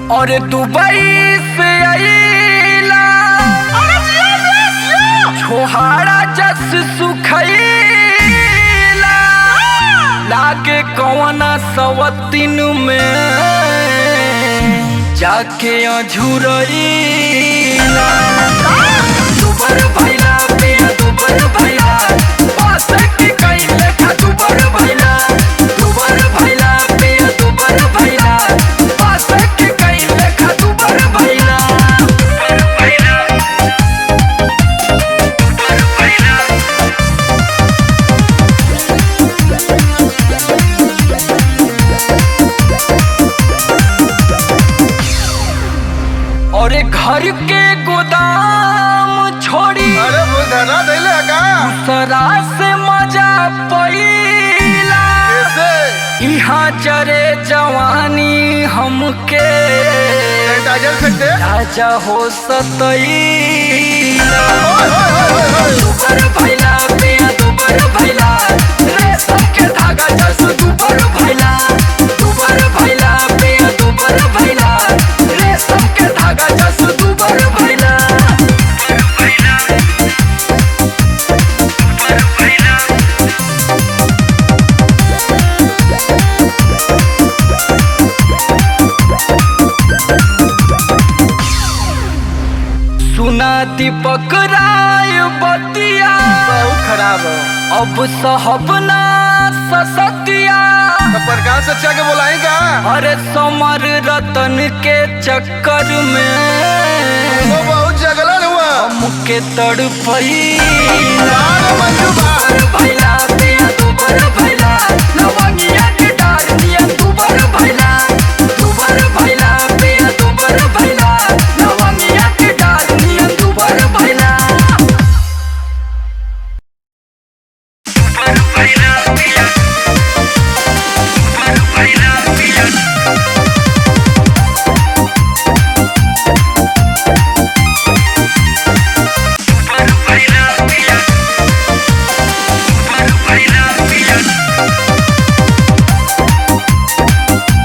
और दुबई से आईला छोहाड़ा जस सुखैला लागे कौना सवतीन में जाके अझुरैला दुबर भैला पिया दुबर भैला पास के कैले खा दुबर भैला दुबर भैला पिया दुबर भैला पास के कैले खा दुबर भैला दुबर भैला दुबर भैला और एक घर के गोदाम छोड़ी अरे वो धना दैले का सरा से मजा पैला कैसे यहाँ चरे जवानी हमके सैनिटाइजर फेंक दे राजा हो सतैला ओए, ओए, ओए, ओए, ओए। दुबर भैला पिया दुबर भैला रेशम के धागा जस दुबर भैला दुबर भैला पिया दुबर भैला रेशम के धागा जस दुबर भैला दुबर भैला दुबर भैला सुना दीपक राय बतिया बहुत खराब है अब सहबना ससतिया तो प्रकाश अच्छा के बोलाई का अरे समर रतन के चक्कर में वो बहुत जगलन हुआ हमके तड़पई अरे मंजू बा भैला पिया दुबर भैला लवंगिया